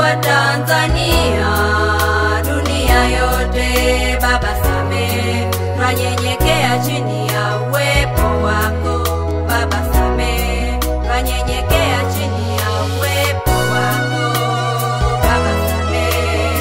wa Tanzania, dunia yote, Baba samehe, twanyenyekea chini ya uwepo wako. Baba samehe, twanyenyekea chini ya uwepo wako. Baba samehe.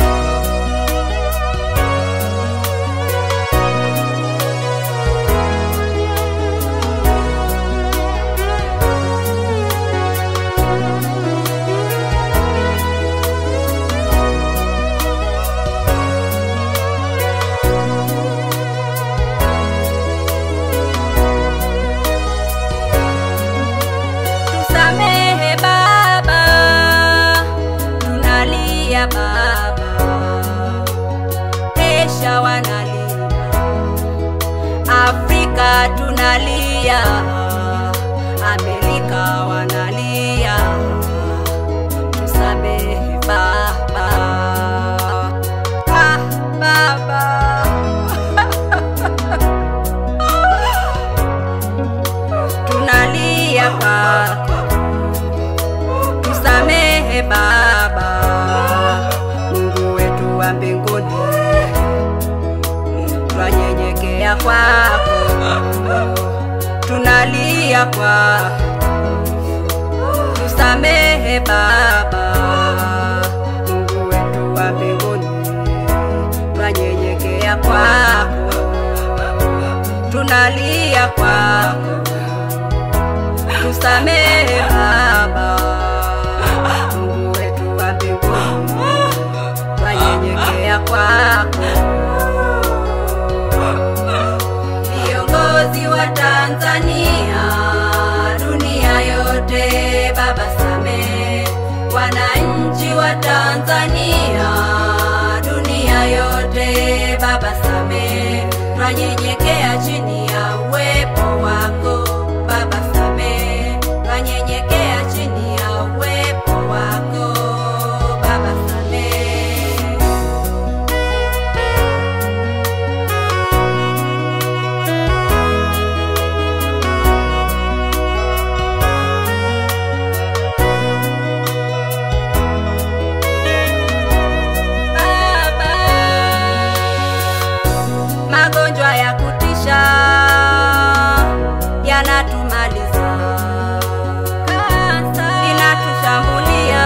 Tusamehe Baba, tunalia Baba, Asia wanalia, Afrika tunalia, Amerika wanalia, tusamehe Baba. Ah, Baba. tunalia kwako, tusamehe Baba, Mungu wetu wa mbinguni, twanyenyekea kwako, tunalia kwako, tusamehe Baba, Mungu wetu wa mbinguni, twanyenyekea kwako, tunalia kwako tusamehe Baba, Mungu wetu wa mbinguni, twanyenyekea kwako. Viongozi wa Tanzania, dunia yote, Baba samehe. Wananchi wa Tanzania, dunia yote, Baba samehe. Twanyenyekea chini ya uwepo wako, Baba samehe. Twanyenyekea chini ya uwepo wako, Baba samehe. Baba, magonjwa ya kutisha yanatumaliza, inatushambulia,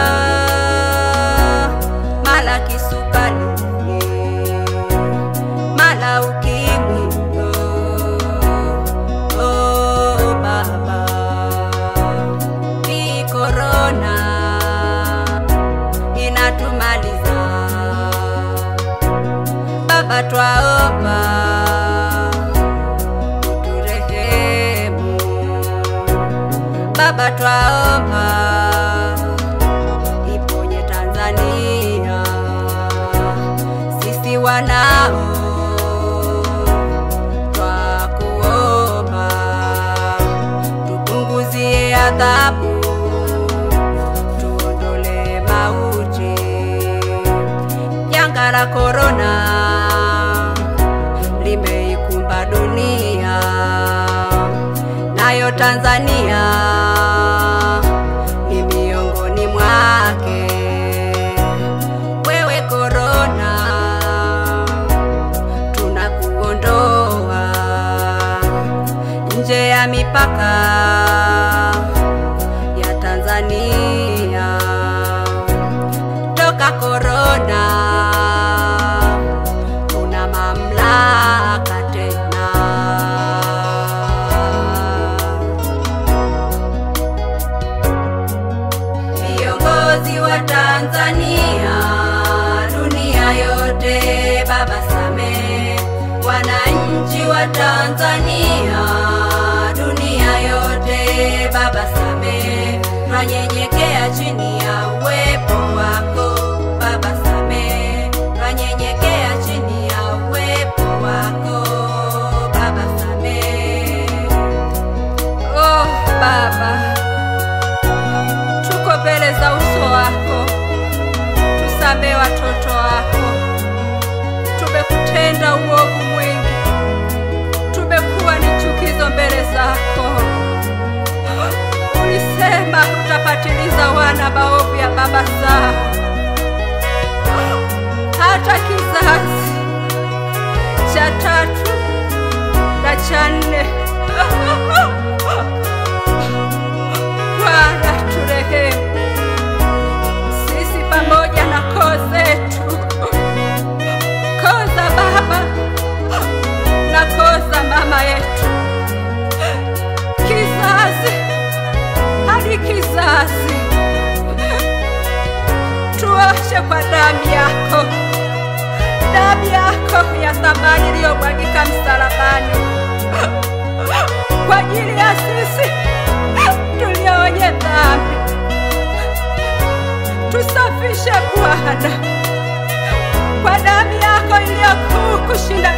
mala kisukari, mala ukimwi. Oh, oh, Baba, hii korona inatumaliza. Baba twaomba uturehemu, Baba twaomba iponye Tanzania, sisi wanao twakuomba tupunguzie adhabu tuondole mauti janga la korona limeikumba dunia, nayo Tanzania ni miongoni mwake. Wewe korona, tunakuondoa nje ya mipaka ya Tanzania toka korona, una mamlaka tena. Viongozi wa Tanzania, dunia yote, Baba samehe. Wananchi wa Tanzania, dunia yote, Baba samehe. Twanyenyekea chini ya uwepo wako, Baba samehe. Twanyenyekea chini ya uwepo wako, Baba samehe. Oh, Baba, tuko mbele za uso wako, tusamehe watoto wako. Tumekutenda uovu mwingi, tumekuwa ni chukizo mbele zako. Ulisema utapatiliza wana maovu ya baba zao. hata kizazi cha tatu na cha nne. Bwana turehemu sisi pamoja na koo zetu, koo za baba na koo za mama yetu, kizazi hadi kizazi, tuoshe kwa damu yako, damu yako ya thamani iliyomwagika msalabani kwa ajili ya sisi tulio wenye dhambi. Tusafishe Bwana kwa damu yako iliyo kuu kushinda